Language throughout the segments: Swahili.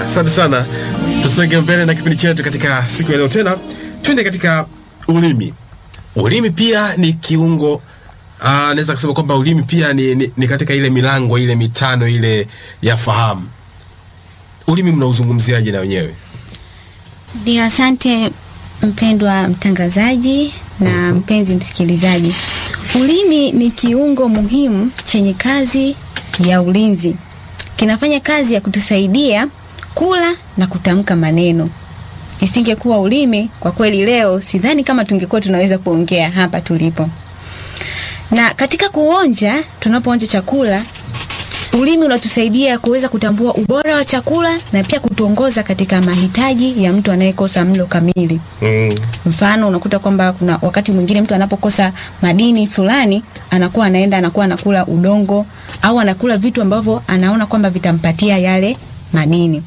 Asante sana, tusonge mbele na kipindi chetu katika siku ya leo. Tena twende katika ulimi. Ulimi pia ni kiungo Ah, naweza kusema kwamba ulimi pia ni, ni, ni katika ile milango ile mitano ile ya fahamu. Ulimi mnauzungumziaje na wenyewe? Ndio, asante mpendwa mtangazaji na mpenzi msikilizaji. Ulimi ni kiungo muhimu chenye kazi ya ulinzi. Kinafanya kazi ya kutusaidia kula na kutamka maneno. Isingekuwa ulimi, kwa kweli leo sidhani kama tungekuwa tunaweza kuongea hapa tulipo. Na katika kuonja, tunapoonja chakula, ulimi unatusaidia kuweza kutambua ubora wa chakula na pia kutuongoza katika mahitaji ya mtu anayekosa mlo kamili. Mm. Mfano, unakuta kwamba kuna wakati mwingine mtu anapokosa madini fulani, anakuwa anaenda anakuwa anakula udongo au anakula vitu ambavyo anaona kwamba vitampatia yale madini.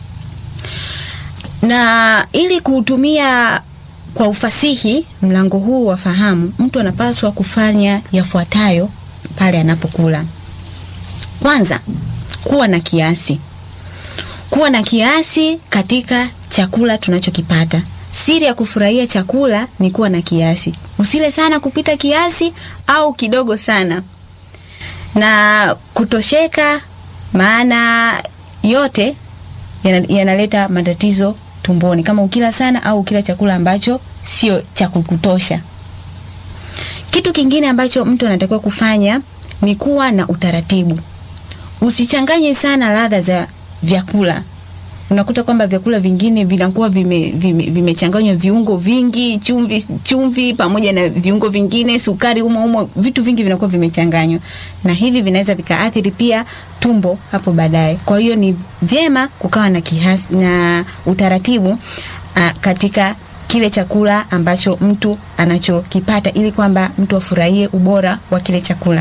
Na ili kuutumia kwa ufasihi mlango huu wa fahamu, mtu anapaswa kufanya yafuatayo pale anapokula. Kwanza, kuwa na kiasi. Kuwa na kiasi katika chakula tunachokipata. Siri ya kufurahia chakula ni kuwa na kiasi. Usile sana kupita kiasi au kidogo sana. Na kutosheka, maana yote yana- yanaleta matatizo tumboni, kama ukila sana au ukila chakula ambacho sio cha kukutosha. Kitu kingine ambacho mtu anatakiwa kufanya ni kuwa na utaratibu. Usichanganye sana ladha za vyakula. Unakuta kwamba vyakula vingine vinakuwa vimechanganywa vime, vimechanganywa viungo vingi, chumvi, chumvi pamoja na viungo vingine, sukari humo humo, vitu vingi vinakuwa vimechanganywa, na hivi vinaweza vikaathiri pia tumbo hapo baadaye. Kwa hiyo ni vyema kukawa na kiasi, na utaratibu a, katika kile chakula ambacho mtu anachokipata ili kwamba mtu afurahie ubora wa kile chakula.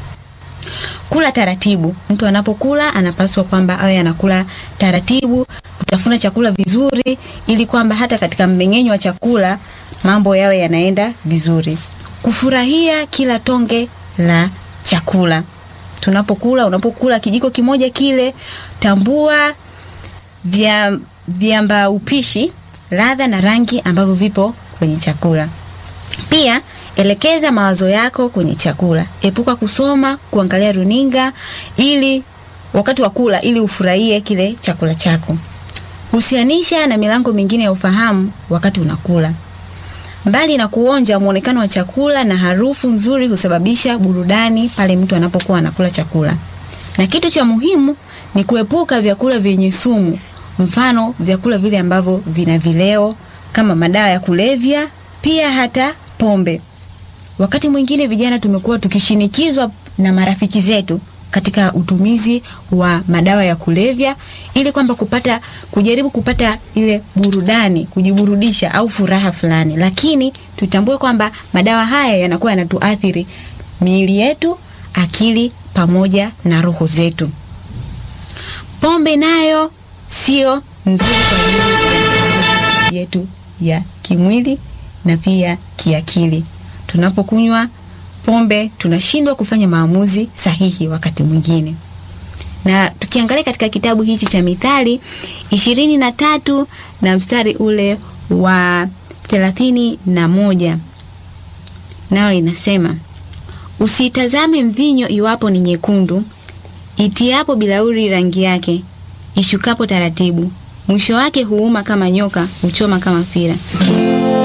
Kula taratibu. Mtu anapokula anapaswa kwamba awe anakula taratibu, kutafuna chakula vizuri, ili kwamba hata katika mmeng'enyo wa chakula mambo yawe yanaenda vizuri. Kufurahia kila tonge la chakula. Tunapokula, unapokula kijiko kimoja kile, tambua vya viamba upishi, ladha na rangi ambavyo vipo kwenye chakula. Pia elekeza mawazo yako kwenye chakula. Epuka kusoma, kuangalia runinga ili wakati wa kula ili ufurahie kile chakula chako. Husianisha na milango mingine ya ufahamu wakati unakula. Mbali na kuonja, muonekano wa chakula na harufu nzuri husababisha burudani pale mtu anapokuwa anakula chakula. Na kitu cha muhimu ni kuepuka vyakula vyenye sumu, mfano vyakula vile ambavyo vina vileo kama madawa ya kulevya, pia hata pombe. Wakati mwingine vijana tumekuwa tukishinikizwa na marafiki zetu katika utumizi wa madawa ya kulevya ili kwamba kupata kujaribu kupata ile burudani, kujiburudisha au furaha fulani, lakini tutambue kwamba madawa haya yanakuwa yanatuathiri miili yetu, akili pamoja na roho zetu. Pombe nayo sio nzuri kwa ajili yetu ya kimwili na pia kiakili. Tunapokunywa pombe tunashindwa kufanya maamuzi sahihi wakati mwingine. Na tukiangalia katika kitabu hichi cha Mithali ishirini na tatu na mstari ule wa thelathini na moja nao inasema usitazame mvinyo iwapo ni nyekundu, itiapo bilauri rangi yake, ishukapo taratibu, mwisho wake huuma kama nyoka, huchoma kama fira.